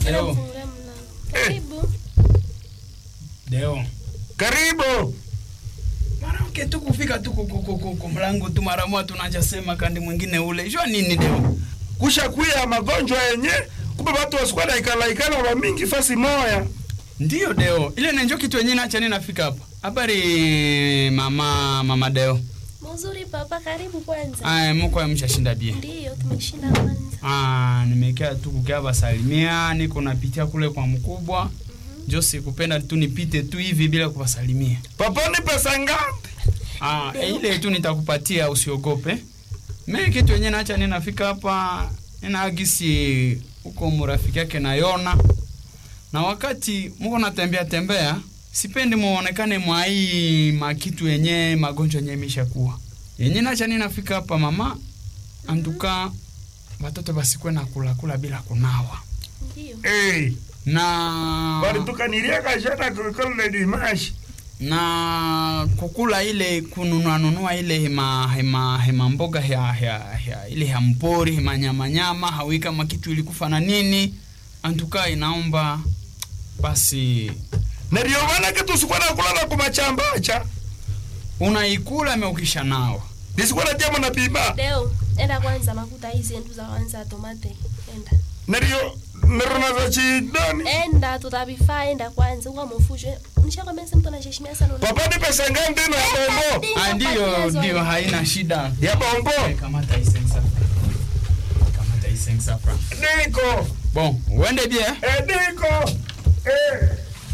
Tena Deo. kufungulia mlango. Karibu. Deo. Karibu. Mwanamke tu kufika tu ku- ku- ku- ku- ku mlango tu mara moja tunaja sema kandi mwingine ule. Jua nini Deo? Kusha kuya magonjwa yenye kumbe watu wasikuwa na ikala ikala wa mingi fasi moya. Ndiyo Deo. Ile na njoo kitu yenyewe acha nini nafika hapa. Habari mama mama Deo. Mzuri papa, karibu kwanza. Aya mko amshashinda bie. Ndiyo, tumeshinda kwanza. Ah, nimekaa tu kukaa basalimia, niko napitia kule kwa mkubwa. Jo sikupenda tu nipite tu hivi bila kuwasalimia. Papa ni pesa ngapi? Ah, ile tu nitakupatia usiogope. Mimi kitu yenyewe naacha ninafika hapa ninaagisi huko mrafiki yake na Yona. Na wakati mko natembea tembea, sipendi muonekane mwa hii makitu yenye magonjwa yenye imeshakuwa. Yenye naacha ninafika hapa mama, antuka watoto basikwe na kula kula bila kunawa. Ndiyo. Eh, Na bali tukanilia kashana kukole dimashi. na kukula ile kununua nunua ile hema hema hema mboga ya, ya, ya ile ya mpori hema nyama nyama hawi kama kitu ilikufa na nini antuka inaomba basi Na ndio maana kitu sikuwa na kula na kumachambacha. unaikula meukisha nao Nisikuwa na jamu na pima. Deo, enda kwanza makuta hizi endu za kwanza tomate. Enda. Na ndio nerona za chidoni. Enda tutavifaa, enda kwanza. Uwa mfushe. Nishakwambia sasa mtu anaheshimia sana. una- Papa ni pesa ngapi tena ya bombo? Ah, ndio ndio haina shida Ya bombo. kamata isensa kamata isensa fra Niko. bon uende bie Eh, niko. Eh.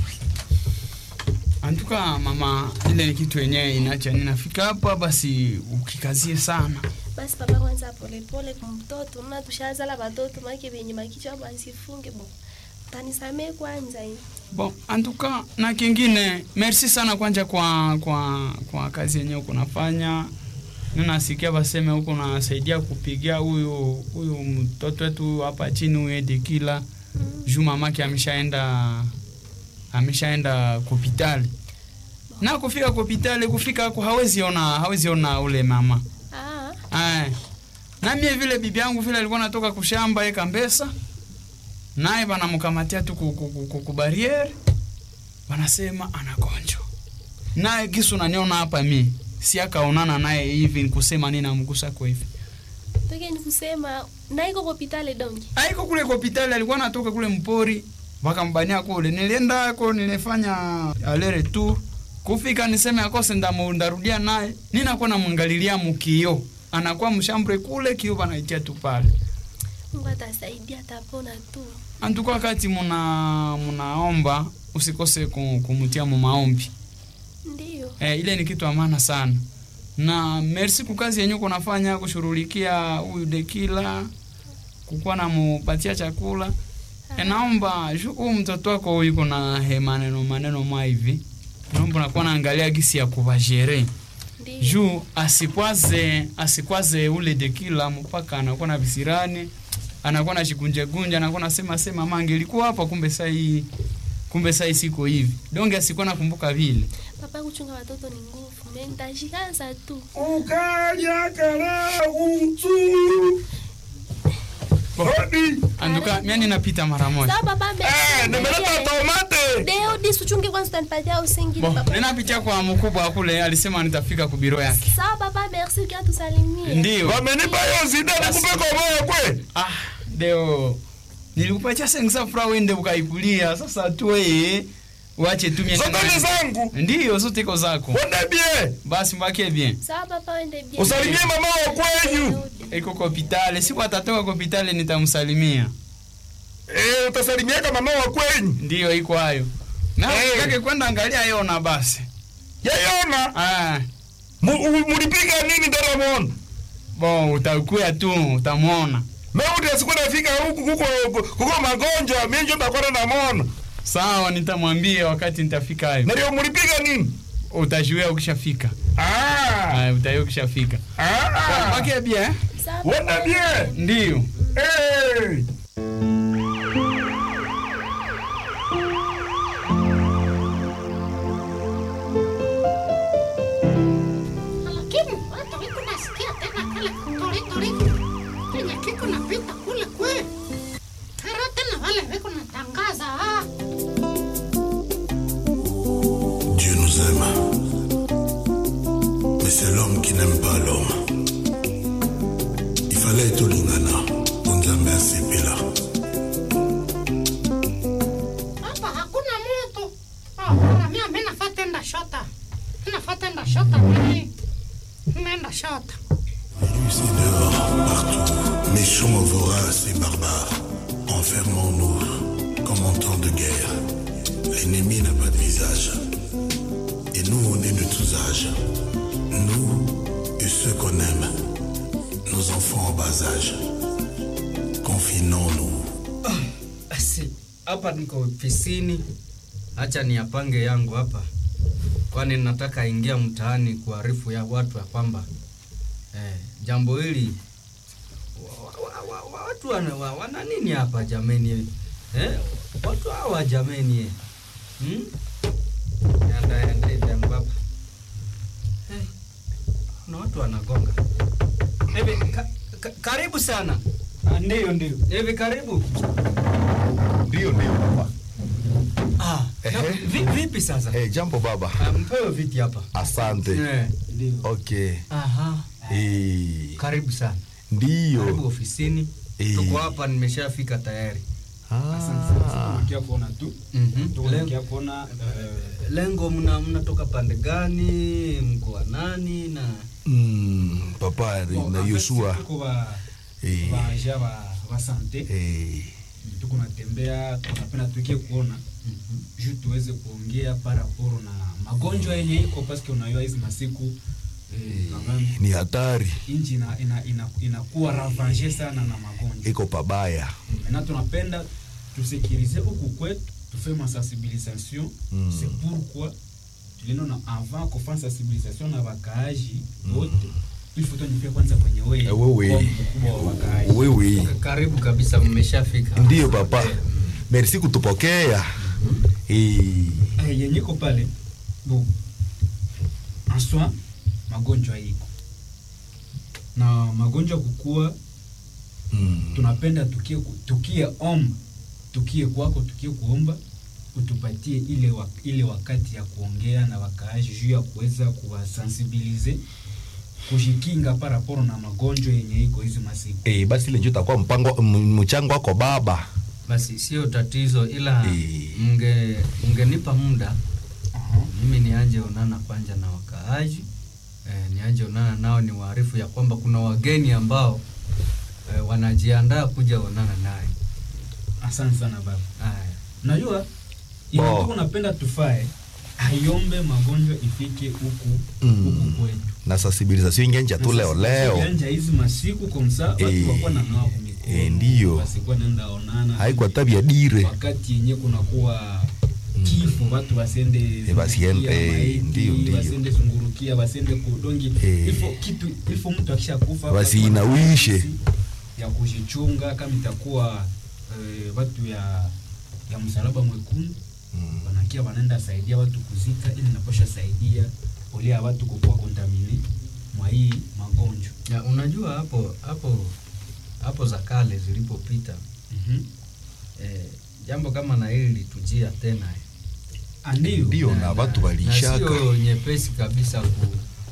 antuka mama ile ni kitu yenyewe inacha ninafika hapa basi ukikazie sana Basi papa kwanza pole pole kwa mtoto. Mna tushazala watoto make venye makichwa basifunge bo. Tanisamee kwanza hii. Bon, antuka na kingine, merci sana kwanja kwa kwa kwa kazi yenyewe kunafanya. Ninasikia baseme huko nasaidia kupigia huyu huyu mtoto wetu hapa chini huyu Edekila. Juu mamake ameshaenda ameshaenda hospitali. Na kufika hospitali kufika huko hawezi ona hawezi ona ule mama. Ah, Aya. Na mie vile bibi yangu vile alikuwa natoka kushamba eka mbesa. Naye banamkamatia tu ku- ku- ku- ku- ku barriere. Wanasema anagonjwa. Naye kisu naniona hapa mi. Si akaonana naye hivi kusema nini namgusa kwa hivi. toke ni kusema na iko hospitali dongi. Aiko kule kwa hospitali alikuwa anatoka kule mpori. Wakambania kule. Nilienda ako nilifanya alere tu. Kufika niseme akose ndamu ndarudia naye. Ninakuwa namwangalilia mukio. Anakuwa mshambre kule kio banaitia tu pale. Mungu atasaidia atapona tu. Antuka wakati muna munaomba usikose ku- kumutia mu maombi. Ndiyo. Eh, ile ni kitu amana sana. Na merci kwa kazi yenyewe kunafanya kushughulikia huyu Dekila kukuwa na mupatia chakula. E, naomba ju- huyu mtoto wako yuko na he maneno maneno mwa hivi. Naomba nakuwa naangalia gisi ya kubajere. Ndiyo. Juu asikwaze asikwaze ule Dekila mpaka anakuwa na visirani anakuwa na shikunje gunja anakuwa nasema sema mange ilikuwa hapa kumbe saa hii kumbe saa hii siko hivi donge asikuwa nakumbuka vile Papa kuchunga watoto ni nguvu. Mimi nitashikaza tu. Ukaja kala utu. Hodi. anduka mimi ninapita mara moja Sawa papa mbele. Eh, nimeleta tomate. Deo dis uchunge kwanza utanipatia usingi Bo, papa. ninapitia kwa mkubwa kule alisema nitafika kubiro yake Sawa papa merci ukia tusalimie. ndio Wamenipa hiyo zida nikupe kwa moyo kwe. ah deo nilikupatia sengsa fra wende ukaikulia sasa tu wewe uache tu mimi Zote ni zangu. ndio zote iko zako Wende bie. basi mbake bien Sawa papa wende bien. Usalimie mama wa kwenyu. iko kwa hospitali siku atatoka kwa hospitali nitamsalimia Eh, utasalimiaka mama wa kwenyu. ndio iko hayo na Hey. hey. kwenda angalia yona basi Yayona. ah Mu- u- Mulipiga nini ndara mwona? bo utakuya tu utamwona Meuti asikuwa nafika huku kuko kuko magonjwa, mimi ndio ndakwenda na mona. sawa nitamwambia wakati nitafika hayo Na ndio mulipiga nini? utajuia ukishafika Ah. ah utajuia ukishafika Ah. mbake bien Sawa Wende papa. bie. ndio Eh. Lakini watu wiko nasikia tena kale kutoritori kenye kiko napita kule kwe. Tara tena wale wiko na aime. Mais c'est l'homme qui n'aime pas l'homme. Il fallait être Olingana. Onzambe asepela. Hapa hakuna mtu. Ah, bora mimi mimi nafuata enda shota. Mimi nafuata enda shota mimi. Nenda shota. Ici dehors, partout, méchants, voraces et barbares. Enfermons-nous comme en temps de guerre. L'ennemi n'a pas de visage. Et nous, on est de tous âges. Nous et ceux qu'on aime. Nos enfants en bas âge. Confinons-nous. Basi hapa niko ofisini, acha niyapange yangu hapa, kwani nataka ingia mtaani kuarifu ya watu ya kwamba eh, jambo hili wa, wa, wa, wa, watu wana, wa, wana nini hapa jameni eh, watu hawa jameni hmm? Yanda yanda hivi yangu hapa eh, kuna watu wanagonga hivi ka, ka, karibu sana Ndio, ndio. hivi karibu Ndio, ndio baba. Ah, Ehe. na- vi- vipi sasa? Eh, jambo baba. Ah, Mpewe viti hapa. Asante. Eh. Ndio. Okay. Aha. Eh, Karibu sana. Karibu ndio. ofisini. Eh. Tuko hapa nimeshafika tayari. Ah. Tunakia kuona tu. Mhm. Lengo, Tunakia kuona eh, lengo mna mnatoka pande gani? Mko wa nani na Mm, papa bon, na en fait, Yoshua. tuko ba Eh. ba ja ba ba sante. Eh, Tuko natembea, tunapenda tukie kuona juu tuweze kuongea paraporo na magonjwa yenye iko paske unajua hizi masiku eh, kama ni hatari. inji ina, ina, ina, inakuwa ravage sana na magonjwa Iko pabaya. Maintenant tunapenda tusekirize huku kwetu tufe masensibilisation Mm. c'est pourquoi tulienda na avant kufanya sensibilisation na wakaaji wote il faut tunifie kwanza kwenye wewe Eh, wewe. kwa mkubwa wa wakaaji Wewe. karibu kabisa mmeshafika. Ndio papa. Merci kutupokea. Eh, Eh, yenye iko pale bo en soi magonjwa iko na magonjwa kukua mm, tunapenda tukie, ku- tukie omba tukie kwako tukie kuomba utupatie ile, wa, ile wakati ya kuongea na wakaaji juu ya kuweza kuwasensibilize kujikinga paraporo na magonjwa yenye iko hizi masiku eh, basi ile ndio itakuwa mpango m- mchango wako baba. Basi sio tatizo ila Eh. mnge mngenipa muda Aha. mimi nianje onana kwanza na wakaaji eh, nianje onana nao ni waarifu ya kwamba kuna wageni ambao eh, wanajiandaa kuja onana naye. asante sana baba Haya. najua Bo. inatuko napenda tufae aiombe magonjwa ifike huku Mm. huku kwetu Na sensibilisation ingenja tu leo leo. Yanja hizi masiku komsa watu Eh. wakuwa na nao kumikono Eh, ndio. wasikuwa nenda onana Haiko tabia dire. wakati yenye kunakuwa kifo watu wasende Eh, basiende, zungurukia eh, maiti, ndio, ndio. wasende zungurukia wasende kudongi Eh. ifo kitu ifo mtu akisha kufa Wasiinawishe. ya kujichunga kama itakuwa eh, watu ya ya msalaba mwekundu wanakia wanaenda saidia watu kuzika ili naposha saidia olia watu kukuwa kontamine mwa hii magonjwa Ya, unajua hapo hapo hapo za kale zilipopita Mhm. eh, jambo kama na hili litujia tena eh. Ah, ndio Ndio na watu walishaka. sio nyepesi kabisa ku,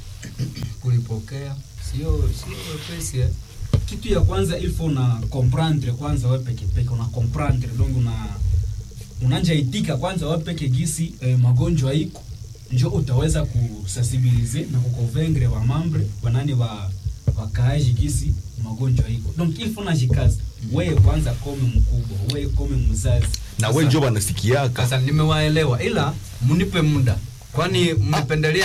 kulipokea sio sio wepesi eh. kitu ya kwanza ilfo una comprendre kwanza we peke peke una comprendre donc una unanja itika kwanza we peke gisi eh, magonjwa iko njo utaweza kusensibilize na kukonvaincre wa mambre wanani wa wakaaji gisi magonjwa iko donc ilfo najikaza wewe kwanza kome mkubwa wewe kome mzazi Na wewe ndio wanasikiaka. Sasa nimewaelewa, ila mnipe muda, kwani mmependelea.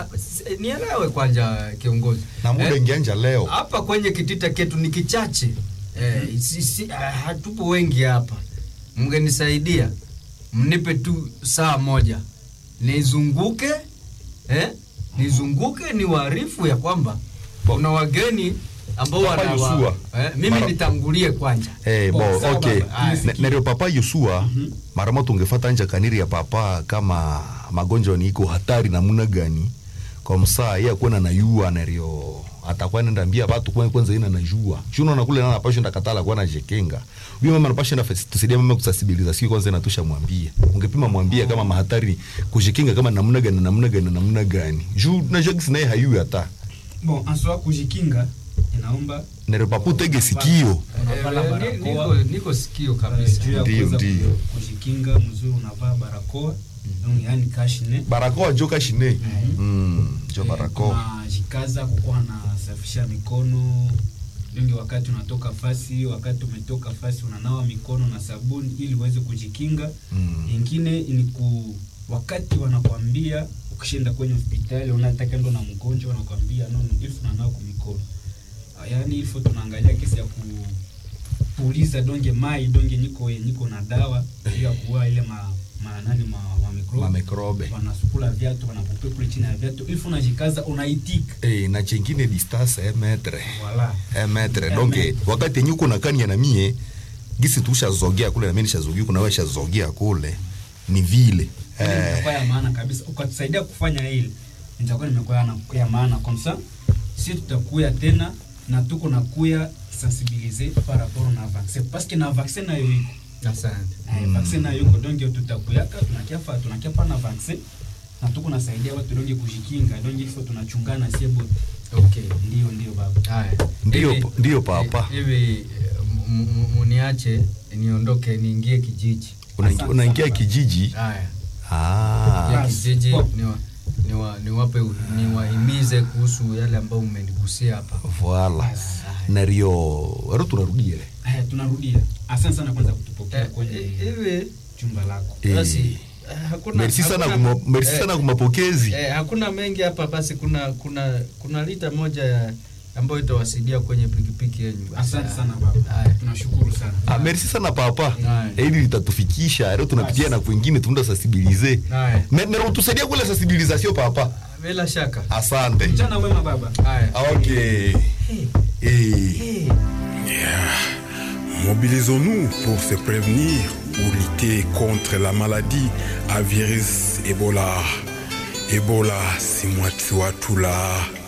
Nielewe kwanza kiongozi, Na muda Eh, ingeanja leo. hapa kwenye kitita ketu ni kichache eh, si, si, ah, hatupo wengi hapa. Mngenisaidia, mnipe tu saa moja nizunguke eh, nizunguke ni waarifu ya kwamba kuna wageni ambao Papa wana Yosua. eh, mimi Mara- nitangulie kwanza Eh, Bo, bo, sawa okay. baba. Aya. Na- Neryo papa Yosua Mhm. mara moja ungefata nja kaniri ya papa kama magonjwa ni iko hatari namuna gani kwa msaa yeye akuena na yua neryo atakuwa nenda ambia watu kwa kwanza ina najua shuno na kule na napasha ndakatala kwa na jekenga huyo mama napasha na tusaidia mama kusasibiliza sio kwanza inatusha mwambie ungepima mwambie kama mahatari kujikinga kama namna gani namna gani namna gani juu na jokes naye hayu hata bon aswa kujikinga inaomba nere papu tege sikio unavala Eh, ni- barakoa niko- niko sikio Eh, kabisa juu ya Ndio, kuweza ndio. ku- kujikinga mzuri unavaa barakoa donc yani kashne barakoa joka shine mm, jo barakoa unajikaza kukuwa nasafisha mikono lingi wakati unatoka fasi wakati umetoka fasi unanawa mikono na sabuni ili uweze kujikinga Mm. ingine ni ku wakati wanakwambia ukishinda kwenye hospitali unataka ndo na mgonjwa wanakwambia no ilfu unanawa kwa mikono Ah, yaani ilfu tunaangalia kesi ya kupuliza donge mai donge niko niko na dawa ili ya kuua ile ma, ma nani ma, ma mikrobi mamikrobe wanasukula viatu wanakupe kule chini ya viatu ilfu unajikaza unaitika eh, na chengine distance eh, metre wala eh, metre Eh, donc metre. wakati yenye uko na kania na mie gisi tushazogea kule na mimi nishazogea kuna wewe shazogea kule ni vile Ile eh, itakuwa ya maana kabisa ukatusaidia kufanya hili nitakuwa nimekuwa ya, ya maana komsa si tutakuya tena na tuko na kuya sensibiliser par rapport na vaccin parce que na vaccin nayo iko asante Eh, vaccin nayo iko donc tutakuyaka tunakiafa tunakiapa na vaccin na tuko nasaidia watu donge kujikinga donge ifo tunachungana sie bote okay ndio ndio baba haya Ndio- Hivi- ndio, papa. hivi eh, m- m- muniache niondoke niingie kijiji unaingia- Asante unaingia sana. kijiji haya ah, ya Yes. kijiji Pop. niwa- niwa- niwape niwahimize kuhusu yale ambayo umenigusia hapa voilà na rio ero tunarudia ile eh, tunarudia asante sana kwanza kutupokea Eh, kwenye eh, hivi chumba lako Eh, basi eh, hakuna merci sana hakuna- kuma- merci eh, sana kwa mapokezi Eh, hakuna mengi hapa basi kuna kuna kuna lita moja ya ambayo itawasaidia kwenye pikipiki yenu Basi, asante ah, sana baba haya. tunashukuru sana Ah, merci sana papa Haya. Eh, hili litatufikisha leo tunapitia na kwingine tunaenda sensibiliser Haya. Me- nero tusaidia kule sensibilisation papa bila shaka asante mchana mwema baba haya Ah, ok Eh. Mobilisons-nous pour se prévenir ou lutter contre la maladie à virus Ebola. Ebola, c'est moi, tu vois tout là.